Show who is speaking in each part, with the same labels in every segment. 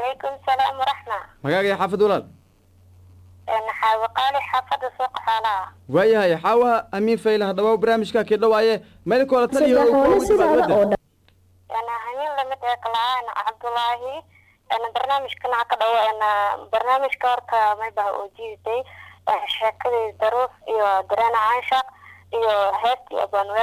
Speaker 1: calaykum salaam waraxma
Speaker 2: magaaga iyo xaafad walaal
Speaker 1: xaawaqaali xaafada suuqa xoolaha
Speaker 2: waayahay xaawa amiin fayla hadhawa barnaamijka kii dhawaaye maydinkola taliyo
Speaker 3: saddex xoole sidaada oo dhan
Speaker 1: hamin lamid ee kalaan cabdulaahi barnaamijkana ka dhawo barnaamijka horta maybaha oo jiiday sheekadii daruuf iyo dareen caansha iyo heestii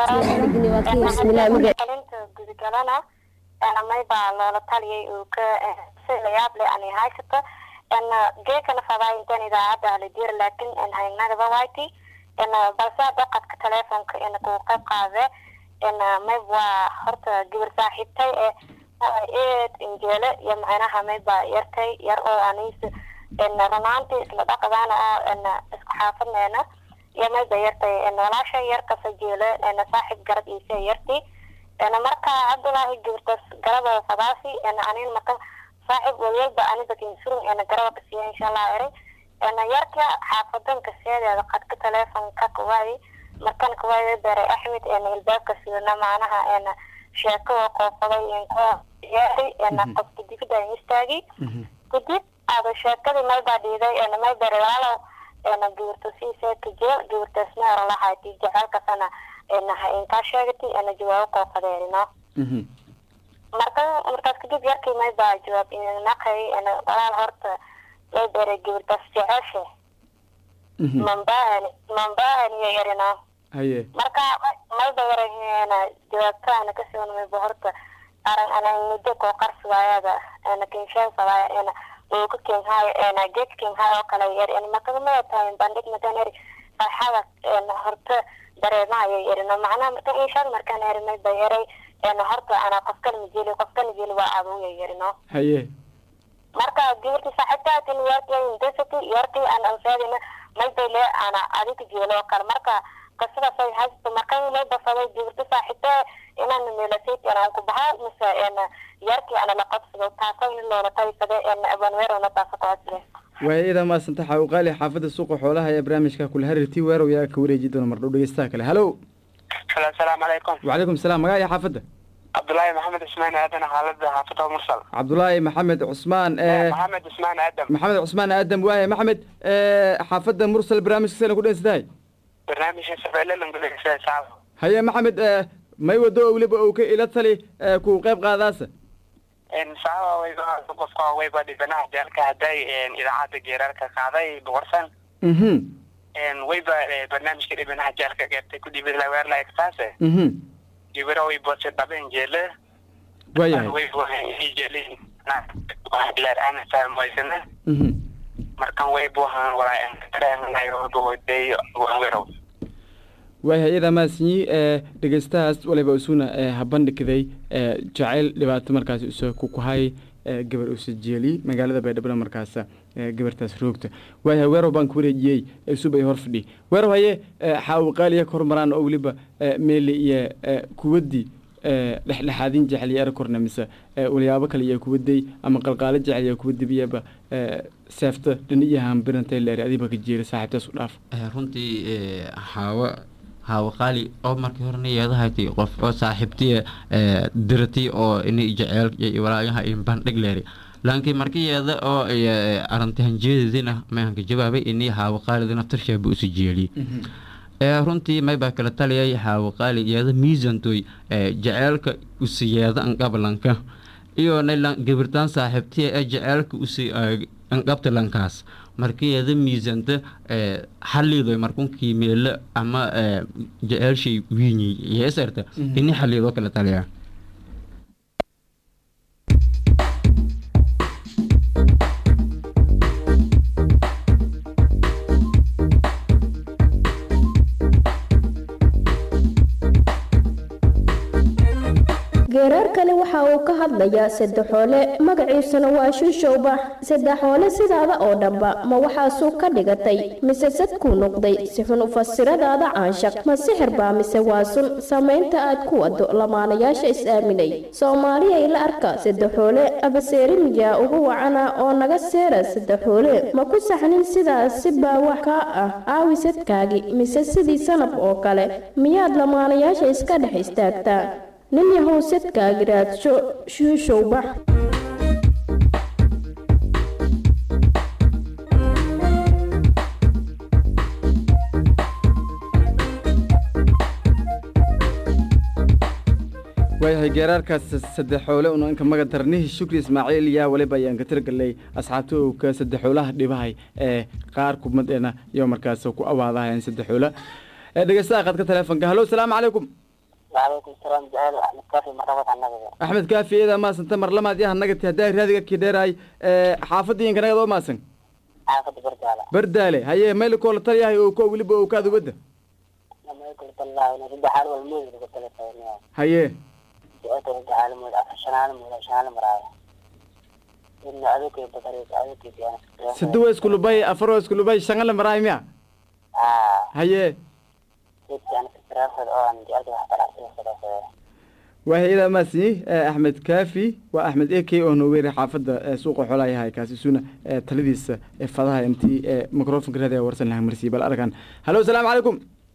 Speaker 1: abanweeralinta gudagalana maybaa loola taliyay uu ka si layaab leh ani haysata geekana fadaaintan idaacadda haladiir laakin haynagaba wayti balse hadda qadka telefonka kuu qayb qaade mayb waa horta gabar saaxiibtay ee eed injeele iyo macnaha mayba yartay yar oo anis runaantii isla dhaqdaana oo isku xaafadneena iyo mayba yartay walaasha yarka sajeele saaxiib garab iise yarti marka cabdulaahi gabartaas garaba fadaasi anin marka saaxiib walwalba aniga kinsurun garaba kasiya insha allah eray yarka xaafadanka seedeeda qadka telefonka kuwaayi markan kuwaayi beray axmed ilbaabka sidana macnaha sheeko qoofaday yaari qofka dibida istaagi kadib aada sheekadii maybaa dhiiday maybar walaalow gabarta siisee kajeel gabartaasna orolahayti jaceelkasana inkaa sheegati jawaabo qoofadeerino marka markaas kadib yarkii maybaa jawaab naqay walaal horta lay beray gabartaas jeceeshe mambahani mambahani iyo yarino
Speaker 2: haye
Speaker 1: marka mayba yarahena jawaabtaana kasoon mayba horta aran ana muddo koo qarsiwaayada ana kinshaan fadaaya ena uka kenhaayo ena geed kenhaayo oo kale yar en makagmaya tahay bandhig madan eri farxada horta dareemahayo yarino macnaha maka inshaan markaan eri mayba yaray ena horta ana qofkan majeli qofkan majeli waa abuya yarino
Speaker 2: haye
Speaker 1: marka gabarti saaxiibtaatin yarkii indasati yarkii aan ansaadina maybay le ana adiga jeelo oo kale marka qisadaas ay haysto markan loo basaday gabarti saaxiibta inaan meelasayt aan ku bahaa mise yarkii ana la qabsado taasoo in loola taysade abanweerona taasa kuhasle
Speaker 2: waaya idaa maasanta xaawqaali xaafadda suuqa xoolaha ee barnaamijka kula harirtii weerow yaa ka wareeji doona mardhow dhegeystaha kale halo
Speaker 4: asalaamu calaykum
Speaker 2: wacalaykum salaam magaca iyo xaafadda
Speaker 4: cabdulaahi maxamed cismaan aadan xaalada xaafada mursal
Speaker 2: cabdulaahi maxamed cusmaan
Speaker 4: maxamed cismaan aadam
Speaker 2: maxamed cusmaan aadam waaya maxamed xaafadda mursal barnaamijka sana ku dhensatahay
Speaker 4: barnaamijka sabeelelangulesa
Speaker 2: haye maxamed may wado oo weliba uu ka ila tali ku qayb qaadaasa
Speaker 4: saaba wayba qofka wayba dhibanaha jeelka hadday idaacadda geerarka qaaday boqorsan
Speaker 2: mhm
Speaker 4: wayba barnaamijka dhibanaha jeelka geertay ku dhibid laweerla eksaase
Speaker 2: mhm
Speaker 4: gibiro way boose dhaben jeele
Speaker 2: waayahay
Speaker 4: jeelin leer ana fahmaysana
Speaker 2: mhm
Speaker 4: markan waybu ahaan walaa nairobi hoday wanwerow
Speaker 2: waayahay iyadaa maasinyi dhegeystahaas waliba isuna habandhigday jacayl dhibaato markaas iso kukuhay gabar usajeeli magaalada baydhabo markaas gabartaas roogta waayahay weerow baan ku wareejiyey subay hor fadhi weerow haye xaawaqaaliya ka hormaraan oo weliba meeli iyo kuwadii dhexdhexaadin jecel iyo erakorna mise walyaabo kale iyo kuwaday ama qalqaalo jecel iyo kuwadibiyaba seefta dhiniyahan birantay leer adiba ka jeera saaxiibtaas u dhaaf
Speaker 5: runtii xaawo haawo qaali oo markii horena yeedahaytay qof oo saaxiibtiya diratay oo ini jeceel iyo walaayaha in bandhig leeri laakiin markii yeeda oo arinti hanjeedadina mayanka jawaabay ini haawo qaalidina tarshaaba usi jeeliyey runtii maybaa kala taliyay haawo qaali yeeda miisantoy jeceelka usi yeeda anqablanka iyo gabirtaan saaxiibtiya ee jeceelka usi anqabta lankaas markiyada miisanta xaliido markunkii meelo ama jeceelshay wiinyi yeesarta ini xaliidoo kala taliya
Speaker 3: geeraarkani waxa uu ka hadlayaa saddexoole magaciisuna waa shushowbax saddexoole sidaada oo dhanba ma waxaasuu ka dhigatay mise sadkuu noqday si xun ufasiradaada caanshaq ma sixir baa mise waa sun samaynta aad ku wado lamaanayaasha is-aaminay soomaaliyay la arka saddexoole abaseerimiyaa ugu wacana oo naga seera saddexoole ma ku saxnin sidaas si baa wax kaa ah aawisadkaagi mise sidii sanab oo kale miyaad lamaanayaasha iska dhex istaagtaa nin yahow sadkaagi raadsho shuushowbax
Speaker 2: waayahay geeraarkaas saddexoole una inka maga darnihi shukri ismaaciil yaa waliba ayaan ka tirgalay asxaabta owka saddexoolaha dhibahay ee qaar kumadeena iyo markaas ku awaadahayan saddexoola dhegeystaha qadka teleefonka hallo salaamu calaykum
Speaker 1: وعليكم السلام جعل أحمد كافي مرة النبي
Speaker 2: axmed kaafi eedaa maasanta marlamaad yaha nagati haddaa raadiga kii dheeraay xaafadda inka nagad oo maasan
Speaker 1: عاقد برجالة
Speaker 2: bardaale haye mayl koola talyahay oo ko weliba oo kaada wadda
Speaker 1: لما يقول الله ونرد حال والموز قلت له فيني
Speaker 2: haye
Speaker 1: جاءت رجع على الموز عشان على الموز عشان على مرايا إن أذوك بطريق أذوك في أنا
Speaker 2: sida waa iskulubay afar waa iskulubay shangale maraay miya
Speaker 1: آه
Speaker 2: haye
Speaker 1: كنت أنا في الدراسة أو أنا جاءت واحد على الدراسة
Speaker 2: waayahay eedaa maasanyi axmed kaafi waa axmed a k oo nooweeri xaafadda ee suuqa xoolaa yahay kaasi suna ee taladiisa ee fadaha intii ee microfonka raadiga warsan laha marsiiy bal arkan hallo salaamu calaykum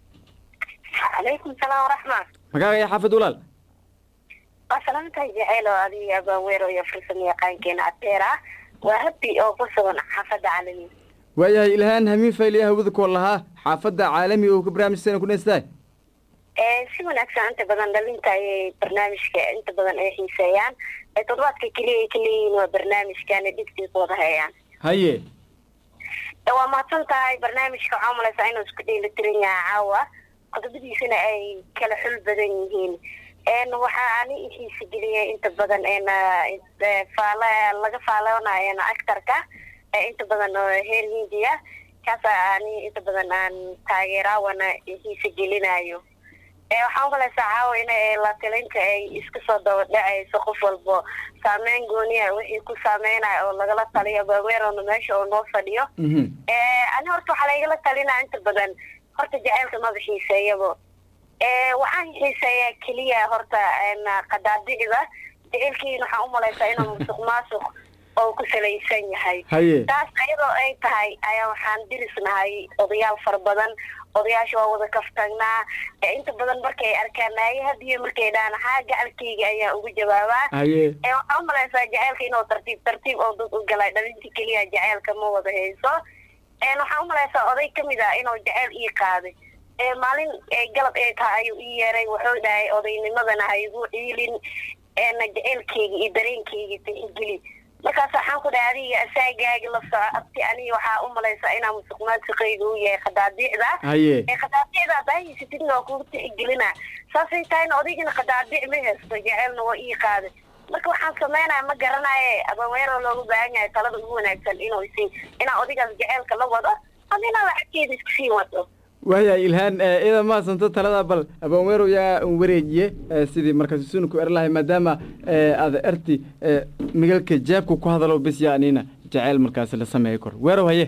Speaker 1: عليكم السلام ورحمة
Speaker 2: magaaga iyo xaafad walaal
Speaker 1: وسلامتها جعل هذه أبا ويرو يفرسني يقان كين عتيرة وهبي أو قصة حفظ عالمي
Speaker 2: waayahay ilhaan hamiin fayliya hawada kool lahaa xaafadda caalami oo ka barnaamijsana ku dheystahay
Speaker 1: si wanaagsan inta badan dhalinta ayay barnaamijka inta badan ay xiiseeyaan ee toddobaadka keliya ay ka leeyihiin waa barnaamijkan dhigtiisa wada hayaan
Speaker 2: haye
Speaker 1: ee waa mahadsan tahay barnaamijka waxaa umalaysaa inuu isku dheelitiran yahay caawa qodobadiisana ay kala xul badan yihiin n waxaa ani ixiisa geliyay inta badan n faala laga faaloonayo actarka ee inta badan oo heer hindiya kaasa ani inta badan aan taageeraawana ixiisa gelinayo ee waxaa umalaysaa caawa in la talinta ay iska soo daba dhacayso qof walbo saameyn gooniya wixii ku saameynayo oo lagala taliyo baweerona meesha oo noo fadhiyo
Speaker 2: mhm
Speaker 1: ani horta waxaa laigala talinaa inta badan horta jaceylka maba xiiseeyabo waxaan xiiseeyaa keliya horta qadaadicda jaceylkiina waxaan umalaysaa inuu musuq maasuq oo ku salaysan yahay
Speaker 2: haye
Speaker 1: taas ayadoo ay tahay ayaa waxaan dirisnahay odayaal fara badan odayaasha waa wada kaftagnaa ee inta badan markay arkaan naaye hadiyo markay dhahaan haa gacalkayga ayaa ugu jawaabaa
Speaker 2: haye
Speaker 1: ee waxaa umalaysaa jaceylka inuu tartiib tartiib oo dad u galay dhalinta keliya jaceylka ma wada hayso een waxaa umalaysaa oday kamid ah inuu jaceyl ii qaaday ee maalin ee galab ay tahay ayuu ii yeeray wuxuu dhahay odaynimadana ha igu ciilin eena jaceylkayga iyo dareenkayga tixgeli markaas waxaan ku dhahay adiga asaagaaga la soco abti aniga waxaa umalaysaa inaa musuq maasuqayga u yahay khadaadiicda
Speaker 2: haye
Speaker 1: ee khadaadicda haddaa haysatidna waa kugu tixgelina saasay tahayna odaygana khadaadic ma haysto jaceylna waa ii qaaday marka waxaan sameynaya ma garanaye abaweero loogu baahan yahay talada ugu wanaagsan inuu isi inaa odaygaas jaceylka la wado ama inaa lacagteeda iska sii wado
Speaker 2: waayahay ilhaan iyada maasanto talada bal abonwerow yaa un wareejiye ee sidii markaas suna ku er lahay maadaama ee aada erti ee migalka jaabka ku hadalo bis yaa anina jaceyl markaas la sameeyo kor weerow haye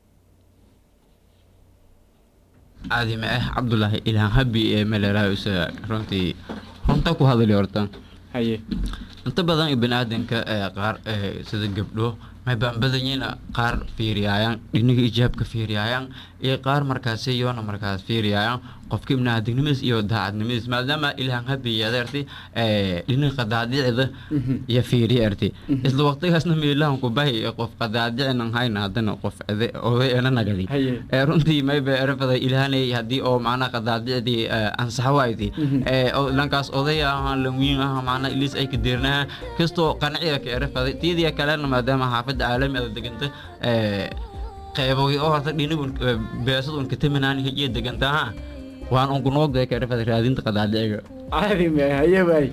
Speaker 5: caadi ma ah cabdulaahi ilhaan habi ee meleraha isaga runtii runta ku hadali horta
Speaker 2: haye
Speaker 5: inta badan bini aadanka ee qaar ee sida gabdho may baanbadanyina qaar fiiriyaayaan dhiniga ijaabka fiiriyaayaan iyo qaar markaasi yoona markaas fiiriyaayaan qofka ibni aadamnimadiis iyo daacadnimadiis maadaama ilhaan habi yadeerti ee dhiniga qadaadicda iyo fiiriya erti isla waqtigaasna meelahan ku bahi qof qadaadicinan hayna haddana qof ede oday ena nagadi
Speaker 2: Haye.
Speaker 5: ee runtii mayba erafada ilaahanay haddii oo macnaha qadaadicdii ansaxa waaydi ee oo dhankaas oday ah lanwiin ah macnaha ilis ay ka deernaha kastoo qanciga ka erafaday tiidiya kalena maadaama xaafadda caalami ada deganta ee qeybogi oo horta dhinigun beesad un kataminaan hijiya deganta ha waan unku noogday ka erafaday raadinta qadaadiciga
Speaker 2: caadi ma haye waay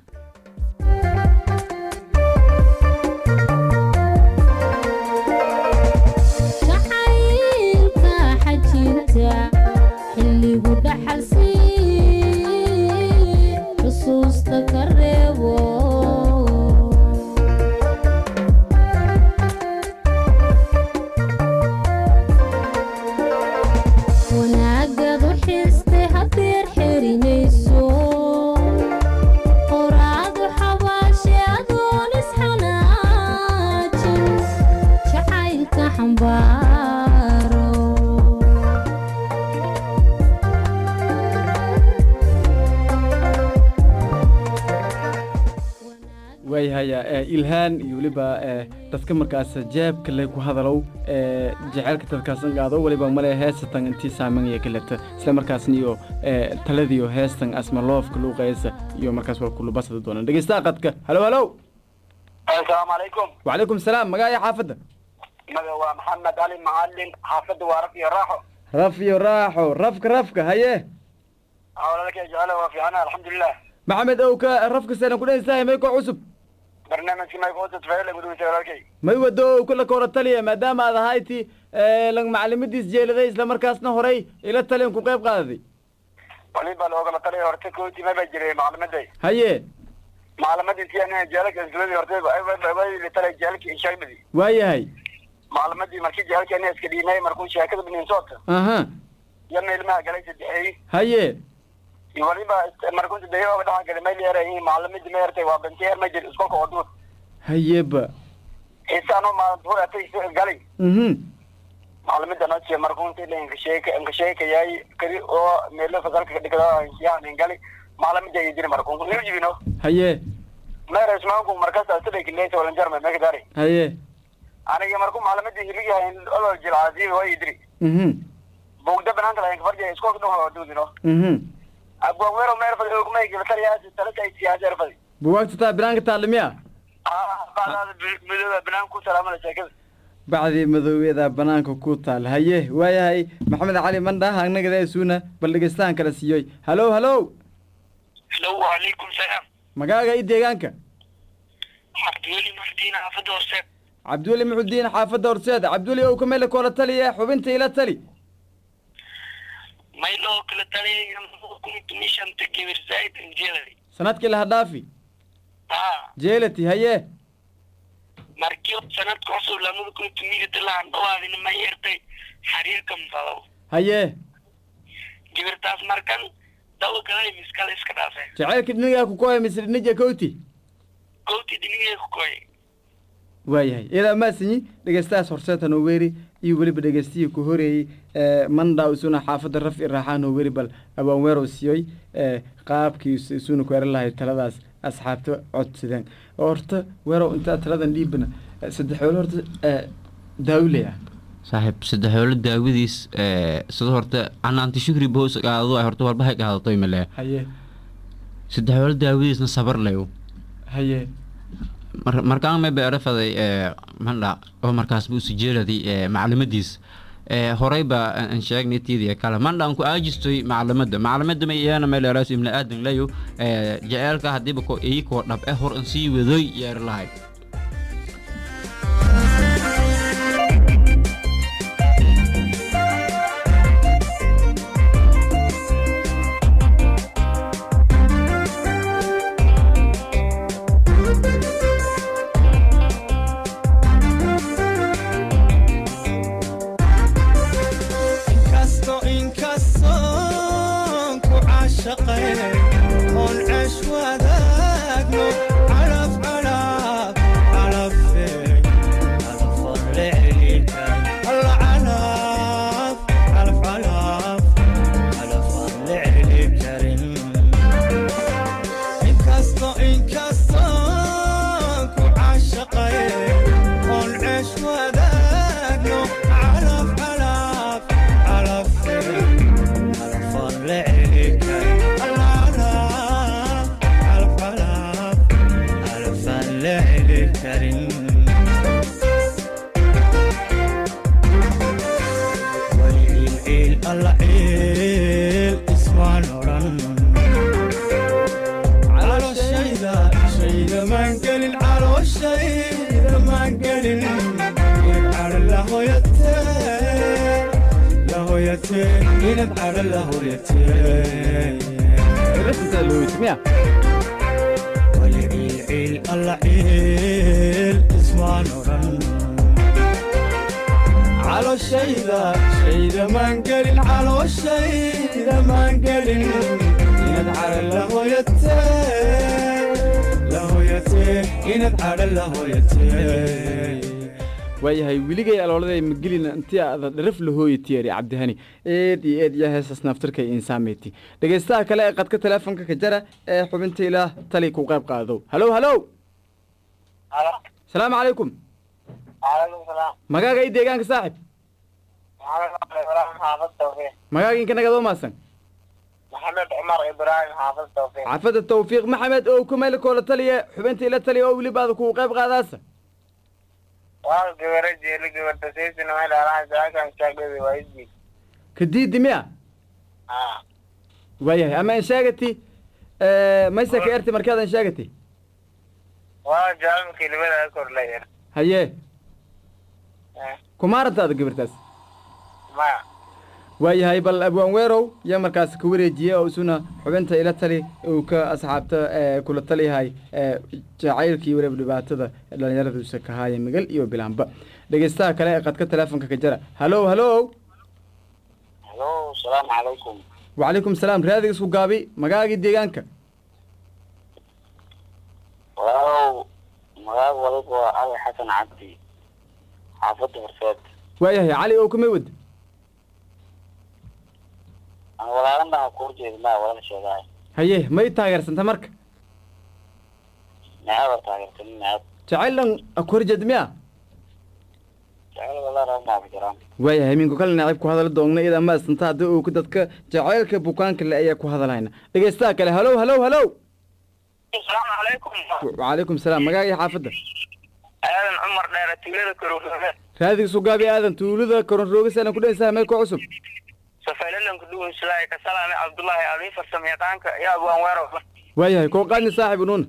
Speaker 6: jacaylka xajinta xilligu dhaxalsii xusuusta ka reebo wanaagadu xiste hadeer xerinayso
Speaker 2: ilhaan iyo weliba dadka markaas jeebka le ku hadalow jaceylka dadkaasan qaado weliba male heesatan intii saamangaya kaleta isla markaasna iyo taladiyo heestan asma loofka luuqaysa iyo markaas waa kulubasada doonaan dhegeystaha qadka halo halo
Speaker 4: asalaamu calaykum
Speaker 2: وعليكم السلام مقايا حافظة
Speaker 4: maga waa maxamed cali macalin xaafadda waa raf iyo raaxo
Speaker 2: رفي راحو رفك رفك هيه
Speaker 4: hawlalka jecela waa fiicana alxamdulilah
Speaker 2: محمد اوكا رفك سنة كلين ساي ميكو عصب
Speaker 4: barnaamijka maykoota tafayla gudubisa walaalkay
Speaker 2: ما يودو كل كورة تالية ما دام هذا هايتي لن معلمتي سجيل ذي لما مركاسنا هوري إلى التالين كو قيب قاضي
Speaker 4: waliba loogala talay horta kooti ma ba jiray maclimaday
Speaker 2: هيه
Speaker 4: maclimadii si ana jeelka iskuuladii horta way la talay jeelka inshaagmadii
Speaker 2: واي هاي
Speaker 4: maclimadii markii jeelka ana iska dhiinay markuu sheekada binin soota
Speaker 2: اها
Speaker 4: yana ilmaha galay saddexeey
Speaker 2: هيه
Speaker 4: iyo waliba markuu saddexeey dhaxa galay mayl yaray maclimadii ma yartay waa banti yar ma jir iskolka oo duud
Speaker 2: هيه با
Speaker 4: xiisaano maalintuu atay galay
Speaker 2: اها
Speaker 4: maclimada noo jiya markuu intii la inkasheeka inkasheekayay kadi oo meelo fasalka ka dhigada yaan gali maclimada ay jiri markuu niu jibino
Speaker 2: هيه
Speaker 4: meera ismaanku markaas asida kileysa walan jarma meeka dari
Speaker 2: هيه
Speaker 4: aniga markuu maclimadii hiligahay olol jilcaasi way idiri
Speaker 2: اها
Speaker 4: bugda banaanka lahayn kafarja iskoolka dhan waa duudino
Speaker 2: اها
Speaker 4: abwaan weero meer fadi ogmay gibataliyaasi talata ay siyaasi erfadi
Speaker 2: بواقت تا برانك تعلميها
Speaker 4: aa baadaada midooda banaan ku salaamada sheekada
Speaker 2: bacdii madowgeeda banaanka ku taal haye waayahay maxamed cali mandha anagada suuna bal dhegeystahan kala siiyoy halo halo
Speaker 4: hello waalaykum salaam
Speaker 2: magaaga i deegaanka
Speaker 4: cabdiweli muxdiin xaafadda hoose
Speaker 2: cabdiweli muxudiin xaafadda horseed cabdiweli ow kamele koola taliya xubinta ila tali
Speaker 4: mayloo kala taliyay kumishanta gibir zaid injeelay
Speaker 2: sanadkii laha dhaafi
Speaker 4: haa
Speaker 2: jeelati haye
Speaker 4: markii sanadka cusub lamada kun tumiyada lahan dhawaadina ma yeertay xiriirka mfado
Speaker 2: haye
Speaker 4: gibirtaas markan dawa galay miskale iska dhaafay
Speaker 2: jacaylka dhinigaa ku koya mise dhinija kowti
Speaker 4: gowti dinigay ku koy
Speaker 2: waayahay iyadaa maasinyi dhegeystahaas horseed hanoo weeri iyo weliba dhegeystihii ku horeeyey mandha isuna xaafadda raf i raaxaan oo weri bal abaan weerow siiyey qaabkii isuna ku eran lahay taladaas asxaabta codsadeen horta weerow intaa taladan dhiibana saddex weelo horta daawile ah
Speaker 5: saaxiib saddexoolo daawadiis sida horta canaanti shukri boos qaadado ay horta walbahay qaadatoy male
Speaker 2: haye
Speaker 5: saddexoolo daawadiisna sabar leyo
Speaker 2: haye
Speaker 5: mar markaan may beero faday mandha oo markaas buu sijeeladay maclimadiis horey baa aan sheegnay tiidiya kale mandha aan ku aajistoy maclimada maclimada ma iyana may leeraas ibni aadan leyo jaceelka hadiiba ko iyakoo dhab eh hor an sii wadoy yeer lahay
Speaker 7: inkasto inkastoon ku caashaqay oon ceesh wadaagno calaf calaf calafey calafan la celilkay alla calaf calaf calaf calafan la celin karin inkasto inkastoon ku caashaqay oon ceesh wadaagno calaf calaf calafey calafan la celikay alla calaf calaf calaf calafan la celi karin waliilciil alla ciil ismaan odhan calooshayda shayda maan gelin calooshayda maan gelin inad cadho la hoyatee la hoyatee inad cadho la hoyatee
Speaker 2: rasisaa looyt miya
Speaker 7: waliilciil alla ciil ismaan odhan calooshayda shayda maan gelin calooshayda maan gelin inad cadho la hoyatee la hoyatee inad cadho la hoyatee
Speaker 2: waayahay weligay alooladay magelina intii aada dharaf lahooyi tiyari cabdihani eed iyo eed iyo heesas naftirkay insaameti dhegeystaha kale ee qadka teleefonka ka jara ee xubinta ilaah tali ku qayb qaado halow halow
Speaker 4: Halo.
Speaker 2: salaamu calaykum
Speaker 4: Waalaikum salaam.
Speaker 2: magaaga iyo deegaanka saaxib
Speaker 4: Maxamed Ibrahim Xaafad Tawfiiq.
Speaker 2: magaaga inka nagadoo maasan
Speaker 4: Maxamed Cumar Ibrahim Xaafad Tawfiiq.
Speaker 2: xaafadda tawfiiq maxamed oo ku meel koola taliya xubinta ila taliya oo weliba aad kugu qayb qaadaasa
Speaker 4: Waa gabara jeeli gabarta siisina meel alaha jaakan shaagadi waa isbi.
Speaker 2: kadiidi miya
Speaker 4: Ah.
Speaker 2: waayahay ama an sheegati maysa ka erti markaad an sheegati
Speaker 4: Waa jaalan kelimada korleeya.
Speaker 2: haye
Speaker 4: Eh.
Speaker 2: kumaarantaada gabartaas
Speaker 4: Maya.
Speaker 2: waayahay bal abwaan weerow yaa markaas ka wareejiye oo isuna xubinta ila tali uu ka asxaabta ee, kula taliyahay ee, jacaylkii weliba dhibaatada dhallinyaraduusa ka haaya migal iyo bilaanba dhegeystaha kale ee qadka teleefonka ka jara halow halow
Speaker 4: Hello, salaam calaykum.
Speaker 2: wacalaykum salaam raadiga isku gaabi magaagii deegaanka
Speaker 4: Waaw, magaca waliba waa Ali Xasan Cabdi. Xaafadda Horseed.
Speaker 2: waayahay cali oo kumay wad
Speaker 4: Aan walaalan baan ku jeednaa walaal sheegaay.
Speaker 2: haye may taageersanta marka
Speaker 4: Naaba taageertan naab.
Speaker 2: jacayl dhan akorjed miya
Speaker 4: Jacayl walaa rabnaa ku jiraan.
Speaker 2: waayahay minku kale naacib ku hadala doogna iyada maasanta haddii uu ku dadka jacaylka bukaanka le ayaa ku hadalayna dhegeystaha kale halow halow halow
Speaker 4: Asalaamu calaykum.
Speaker 2: wacalaykum salaam magaagii xaafadda
Speaker 4: Aadan Cumar Dheere tuulada Karuuruga.
Speaker 2: raadiga sugaabi aadan tuulada koronroogisana ku dhehaysaa meel ku cusub
Speaker 4: Safaylalan ku dhuwan Islaahay ka salaamay Cabdullaahi Ali farsamayaqaanka yaa abwaan weero.
Speaker 2: waayahay koo qaadni saaxib unuun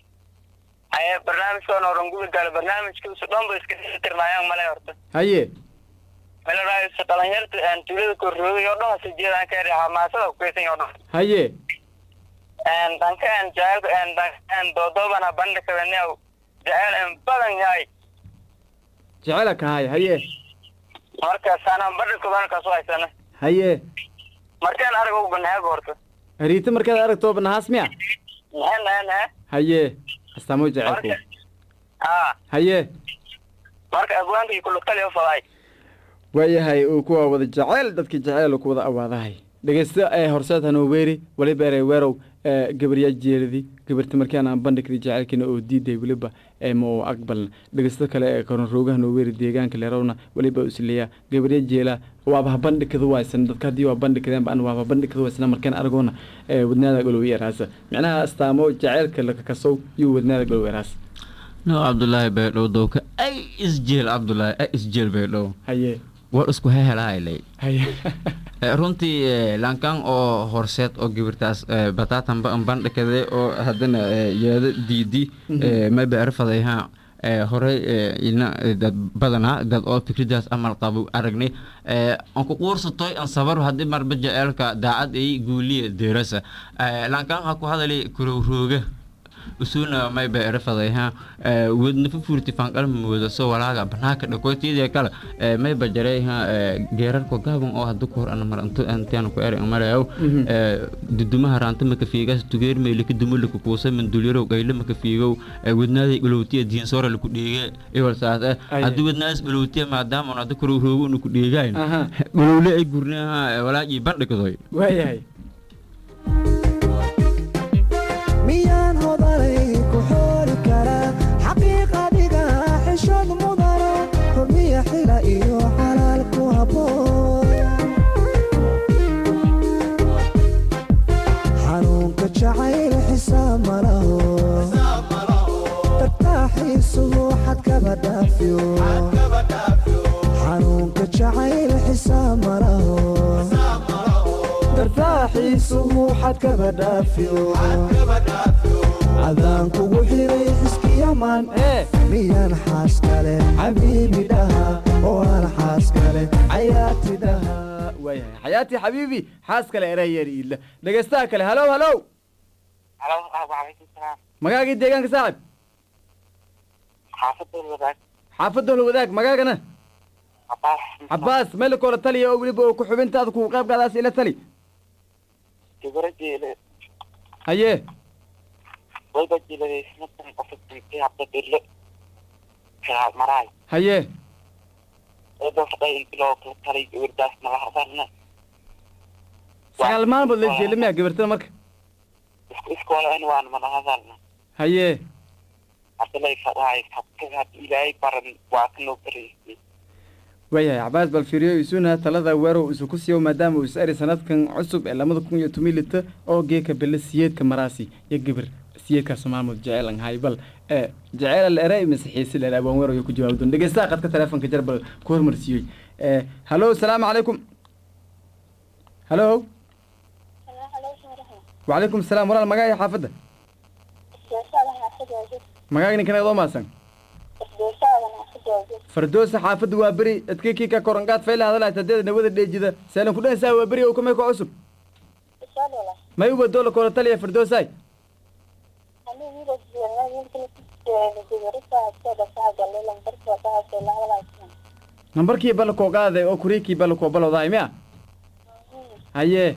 Speaker 4: Aye barnaamijkan oo ranguda gala barnaamijkiisu dhan ba iska tirnaayaan male horta.
Speaker 2: haye
Speaker 4: Meel raayis dhalinyarta aan tuulada Karuuruga iyo dhan si jeedaan ka yahay xamaasada ku kaysan iyo dhan.
Speaker 2: haye
Speaker 4: Een danka aan jacayl aan dan doodobana bandhig kabanay jacayl aan badan yahay.
Speaker 2: jecela ka haye haye
Speaker 4: Marka sanaan bandhig kaban ka soo haysana.
Speaker 2: haye
Speaker 4: Markaan arag u banaag horta.
Speaker 2: hariita markaad aragto banahaas miya
Speaker 4: Nahan nahan
Speaker 2: haye astaamo jecelku
Speaker 4: Marka ah
Speaker 2: haye
Speaker 4: marka abwaanka iyo kullu taliyo faday.
Speaker 2: waayahay uu kuwa wada jeceyl dadkii jeceyl ku wada awaadahay dhegeysta ee horseed hanoweeri waliba erey weerow ee gabaryaa jeeladi gabarta markaan aan bandhigday jecelkiina oo diiday weliba ee ma oo aqbalna dhegeysta kale ee koron rooga hanoweeri deegaanka leerowna weliba isleeya gabarya jeela waaba ha bandhigkada waysan dadka haddii waa bandhigkadeen ba an waaba bandhigkada waysana markaan argoona ee wadnaada golowi eraasa micnaha astaamo jaceylka lakakasow yuu wadnaada golowi eraas
Speaker 5: no cabdulaahi baydhow dowka ay isjeel cabdulaahi ay isjeel baydhow
Speaker 2: haye
Speaker 5: war isku hehelahaylay
Speaker 2: haye
Speaker 5: runtii eh, lankan oo horseed oo gibirtaas eh, batatan ba bandhikade oo haddana eh, yeeda diidi eh, ma beerfadayha eh, horey eh, ina eh, dad badanaa dad oo fikridaas amal qabo aragnay eh, aan ku quursatoy aan sabar haddii marba jaceelka daacad ay guuliya deerasa eh, lankan ha ku hadali kurowrooga usuna may beerfadayha eh, wadna fufurti fanqal mooda so walaaga banaaka dhakootiyada kale eh, may bajarayha eh, geerarko gaaban oo hadda ku hor ana mar intu antian ku eri marayow eh, dudumaha raanta maka fiigas tugeer meylika dumulika kuusa mandulyaro gayle maka fiigow eh, wadnaaday galowtiya diinsoora laku dheege iwal saas eh
Speaker 2: Aye.
Speaker 5: haddii wadnaas galowtiya maadaama on hadda korowroogo unu ku dheegayn
Speaker 2: Aha.
Speaker 5: galowle ay gurnaha walaajii bandhigdoy
Speaker 2: waayahay
Speaker 7: miyaan hodanay ku xooli karaa xaqiiqadiga xishood mudana xurmiya xila iyo xalaal ku habboon xanuunka jacayl xisaab ma laho tartaaxiisuhu xad kaba dhaafiyo xanuunka jacayl xisaab ma laho tartaaxiisuhu xad kaba dhaafiyo cadaan kugu xiray xiskiyaman
Speaker 2: ee
Speaker 7: miyaan xaas kale xabiibi dhaha oo aan xaas kale cayaati dhaha
Speaker 2: waayahay xayaati xabiibi xaas kale erayeer iidla dhegeystaha kale halow halow
Speaker 4: Halo, waalaikum salaam.
Speaker 2: magaagii deegaanka saaxib
Speaker 4: Xaafadda wadaag.
Speaker 2: xaafadda hol wadaag magaagana
Speaker 4: Abaas.
Speaker 2: cabaas meel koola taliya oo weliba oo ku xubintaada kugu qayb qaadaas ila tali
Speaker 4: Gabara jeele.
Speaker 2: haye
Speaker 4: Wayba jeelay sanadkan qofka intee habda dirle. Kala maray.
Speaker 2: haye
Speaker 4: Wayba faday intiloo kala talay gabadhaas nala hadalna.
Speaker 2: sagaal maalmood la jeelamiya gabartada marka
Speaker 4: Isku iskoola in waan nala hadalna.
Speaker 2: haye
Speaker 4: hadalay fadahay fadkaga ilaahay baran waa ka loo bareysay
Speaker 2: waayahay cabaas bal fiiriyo isuna talada weerow isu ku siiyo maadaama uu is eri sanadkan cusub ee lamada kun iyo toban lita oo geeka bele siyeedka maraasi iyo gibir siyeedkaas maamud jecel an hay bal ee jecel la eray mise xiisi la abaan weerow iyo ku jawaab doon dhegeystaha qadka teleefonka jar bal ku hormarsiiyey ee hallo salaamu calaykum hallo وعليكم السلام ولا المقاي حافظة مقاي نكنا دو ماسن فردوس حافظ وابري ادكيكي كا كورنقات فيلا هذا لا تديد نودا ديجيدا سالن كدن سا وابري او كما كعصب ما يبا دولا كورا تاليا فردوس هاي نمبركي بلا كو قاده او كوريكي بلا كو بلا داي ميا هايه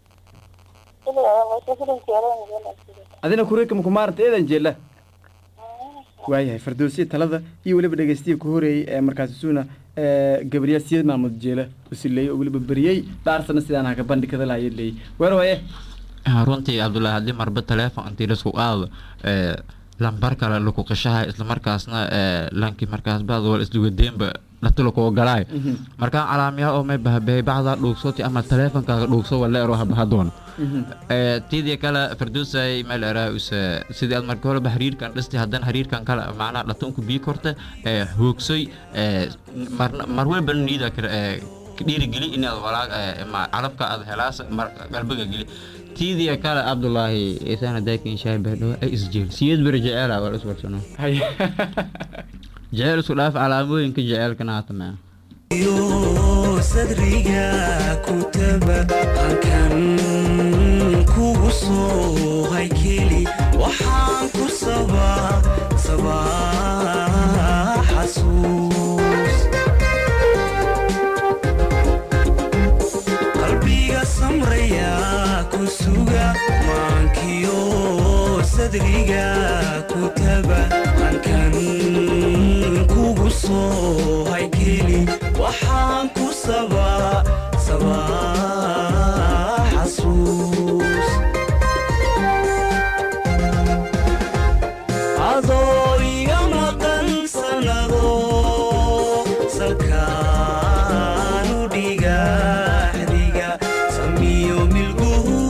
Speaker 2: adina kuriika makumaaranta eedan jeela waayahay fardoosiya talada iyo weliba dhegeystiya ku horeeyey ee markaasi suuna gabriya siyad maamud jeela usileeyey oo weliba beriyey dhaarsana sidaan haka bandhigada lahaye leeyey weer waye
Speaker 5: runtii cabdullaahi haddii marba teleefon intii lasku aado lambar kale laku qishaha islamarkaasna lankii markaas baadwal islugadeenba dhatilakuwa galaay markaa calaamiyaa oo may bahabeey bacdaa dhuugsoti ama teleefonkaaga dhuugso wala ero habahadoon tidii kale farduusay meel eraa use sidii aad marka horeba xiriirkan dhisti haddana xiriirkan kale macnaha dhatunku bii korta hoogsoy mar walba niida dhiirigeli inaad walaag calabka aad helaas qalbiga geli tidii kale cabdulaahi isana daakin shaay bahdhow ay isjeel siyad beri jeceela waa iswarsano jeceel isku dhaaf calaamooyinka jeceelkana haatama
Speaker 8: yo sadriga kutaba halkan kugu soo haykeli waxaan ku sabaa sabaa xasuus qalbiga samraya ku suga maankiyo sadriga kutaba halkan kugu soo haykeli waxaan ku sabaa sabaa xasuus adoo iga maqan sanado salkaanu dhigaxdiga samiyo milguhu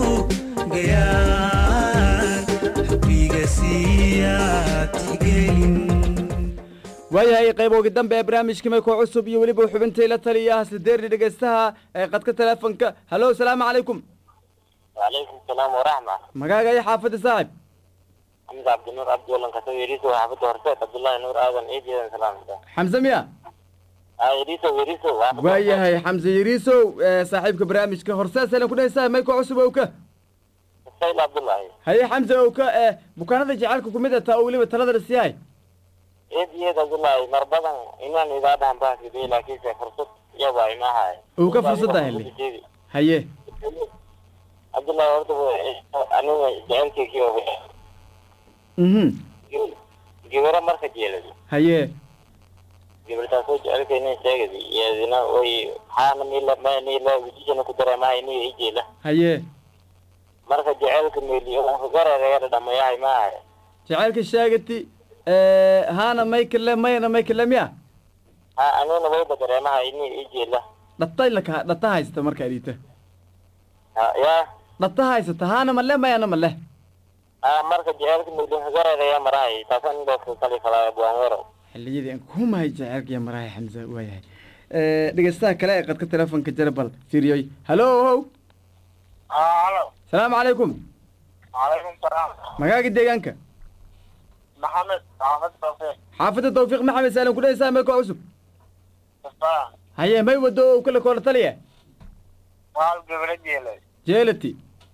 Speaker 8: gayaan xubbiga siyaatigelin
Speaker 2: waayahay qayboogi dambe ee barnaamijka mayko cusub iyo weliba xubintay la taliyaha sideerni dhegeystaha ee qadka teleefonka hallo salaamu calaykum
Speaker 4: وعليكم السلام ورحمة
Speaker 2: magaaga iyo xaafadda saaxib
Speaker 4: حمزة عبد النور عبد الله كسو يريسو وحافظ ورسات عبد الله نور آدم إيدي سلام
Speaker 2: xamse miya
Speaker 4: آه يريسو يريسو وحافظ
Speaker 2: waayahay xamse yariisow ee saaxiibka barnaamijka horseesaylan ku dhehaysaa mayko cusub owka
Speaker 4: سيد عبد الله
Speaker 2: haye xamse owka ee bukaanada jacaylka kumid ataa oo weliba talada la siiyahay
Speaker 4: إيدي إيدي عبد الله مربضا إنان إذا دهم باك دي لكن فرصة يبا ما هاي
Speaker 2: uu ka fursadda helay haye
Speaker 4: عبد الله ورد أنا جعلت كيو
Speaker 2: mhm
Speaker 4: جبرة مركز جيلدي
Speaker 2: haye
Speaker 4: جبرة سو جعلت إني شاكدي يا زنا وي حانا ميلا ما نيلا وجيشنا كدرة ما إني إيجيلا
Speaker 2: haye
Speaker 4: marka jaceylka meeliyo gareereera dhamayahay maaha
Speaker 2: jacaylka sheegati haana maykale mayna maykale miya
Speaker 4: ha aniguna wayba dareemaha ini ijeela
Speaker 2: dhatay laka dhata haysata marka adhiita
Speaker 4: ha ya
Speaker 2: dhata haysata haana male mayana male
Speaker 4: ha marka jaceylka meeliyo gareereya marahay taasan indhoofka kali falaa buanwero
Speaker 2: xilliyadii aan kuhumahay jacaylka iyo marahay xamza waayahay dhegeystaha kale ee qadka telefonka jarabal fiiriyoy hallo how
Speaker 4: halo
Speaker 2: salaamu calaykum
Speaker 4: calaykum salaam
Speaker 2: magaaga deegaanka
Speaker 4: maxamed xaafad tawfiiq
Speaker 2: xaafadda tawfiiq maxamed saalan ku dhehaysaa meeko cusub
Speaker 4: kasta
Speaker 2: haye may wado oo kala koola taliya
Speaker 4: waal gabadha jeelay
Speaker 2: jeelati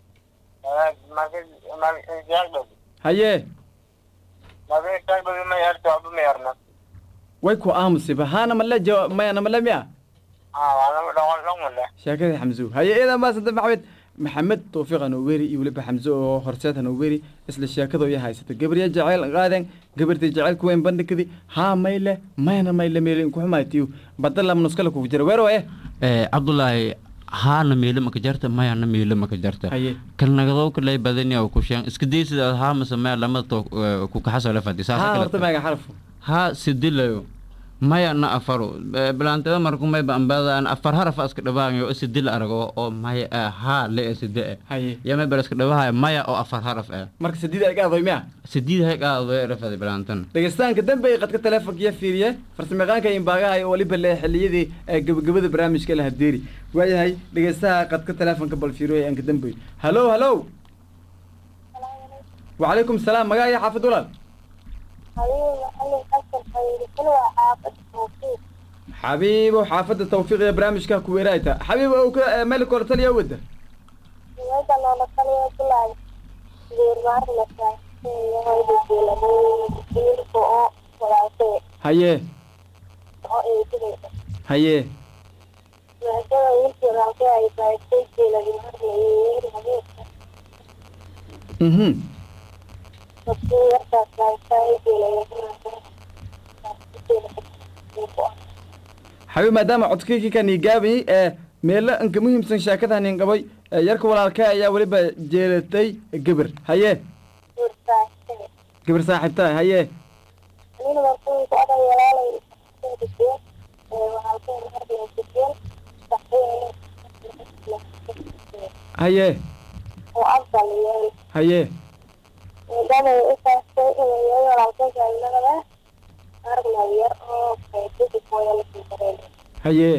Speaker 4: marka
Speaker 2: haye
Speaker 4: marka ma yarto abu ma yarna
Speaker 2: way ku aamusiba haana male jawa mayana male miya
Speaker 4: ha waana dhaqan dhaqan
Speaker 2: sheekadii xamso haye eedan maasanta maxamed maxamed tawfiiq hanoweri iyo weliba xamse oo horseed hanoweri isla sheekadoo ya haysata gabarya jacayl qaaden gabartii jacaylku weyn bandhigadi haa mayle mayna mayle meelin kuxumaatiyo badala manuskala kugu jira weer waye
Speaker 5: cabdulaahi haana meelo maka jarta mayana meelo maka jarta
Speaker 2: haye
Speaker 5: kalnagadow kalay badani oo kushaan iska day sida haa mase maya lamada too ku kaxasoo la fadhi
Speaker 2: haa
Speaker 5: saasa
Speaker 2: horta
Speaker 5: kale
Speaker 2: maaga xarfu
Speaker 5: haa sidilayo maya na afaro bilaantada marku may bambadaan afar haraf iska dhabaanyo sidil arago oo maya ah, haa le ee side eh
Speaker 2: haye
Speaker 5: yama bal iska dhabahayo maya oo afar haraf eh
Speaker 2: marka sidiida ay ka adoy miya
Speaker 5: sidid hay qaado rafada bilaantan
Speaker 2: dhegeystaanka dambe ay qadka teleefonkiya fiiriye farsamayaqaanka imbaagaha iyo waliba le xilliyadii ee gabagabada barnaamijka la hadeeri waayahay dhegeystaha qadka teleefonka bal fiiriyo ee anka dambe halo halo وعليكم السلام مقا يا حافظ ولال حبيبي وحافظ التوفيق يا برامج كاكو ورايتا حبيبي او ك- ملك ولا تليا وده هيه هيه اها حبيبي maadaama codkayki kan igaabay ee meelo anka muhiimsan sheekadan in qabay ee yarka walaalka ayaa weliba jeelatay gabar haye gabar saaxiibtaa haye haye haye haye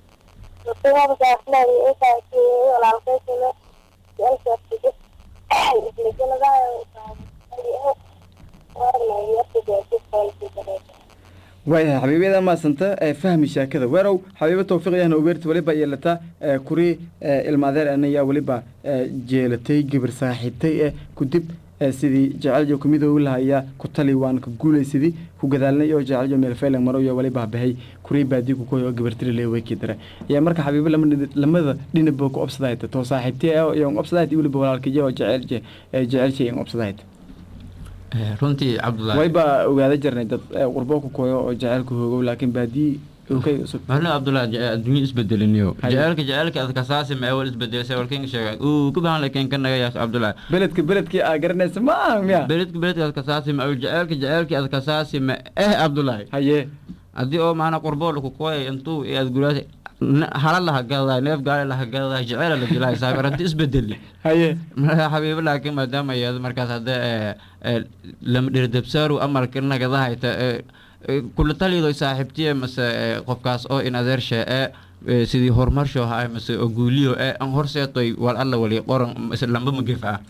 Speaker 2: waayahay xabiibyada maasanta ee fahmi sheekada weerow xabiibo tawfiiqyahna ubeerta weliba yeelata ee kuri ee ilmaadeer anayaa weliba ee jeelatay gabar saaxiibtay ee kudib ee sidii jeceljo kumidoogi lahaya ku tali waan ka guulaysidii ku gadaalnay oo jeceljo meelfeylan maro iyo weliba bahay kuri baadii ku koy oo gabartiri le weyki dare ayaa marka xabiibo lama dhini- lamada dhinaba ku obsadahayta too saaxiibtay ah iyo obsadahayta weliba walaalkiyo oo jecelje ee jecelje in obsadahayta
Speaker 5: Eh, runtii cabdullaahi
Speaker 2: wayba ogaada jirnay dad ee qurbo ku koyo oo jecelka hoogow laakiin baadii okay usub
Speaker 5: mahlo cabdullaahi je- adduunyo isbedeliniyo
Speaker 2: Haye.
Speaker 5: jecelka jecelka adka saasi ma awal isbedelay walkin sheegay uu ku baan lakin kan naga yaas cabdullaahi
Speaker 2: beledka beledkii aa garanaysa ma aha miya
Speaker 5: beledka beledka adka saasi ma awal jecelka jecelka adka saasi ma eh cabdullaahi
Speaker 2: haye
Speaker 5: haddii oo maana qurboo laku kooyay intuu iyo aad guraasa hala laha gadaday neef gaale laha gadaday jeceela la dilay saabaranti isbedeli
Speaker 2: haye
Speaker 5: marka xabiibo laakiin maadaama iyada markaas hadda lama dhirdabsaaru amarka nagadahayta kula talido saaxiibtiye mase eh, qofkaas oo in adeershe ee sidii horumarsho ha mase oo guuliyo ee an horseetoy wal alla wali qoran mase lamba magef ah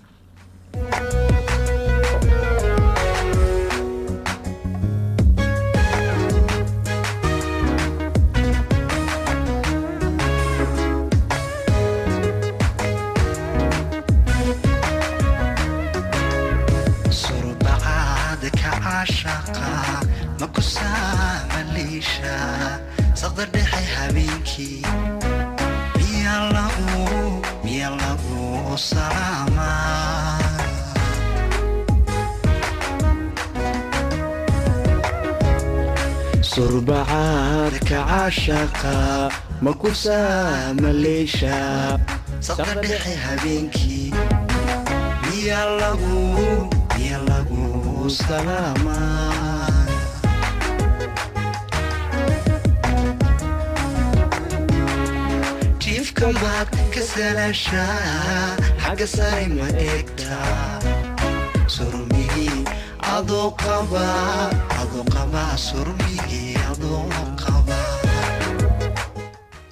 Speaker 8: surbacaada ka caashaqa ma ku saamaliisha saqda dhexe habeenkii miya lagu miya lagu salaamaa
Speaker 7: surbacaad ka caashaqa ma ku saamaleesha
Speaker 8: saqda dhexe habeenkii miya lagu miya lagu salaamaa jiifka maad ka salaashaa xagga sare ma eegtaa surmigii adoo qaba adoo qaba surmigii adoo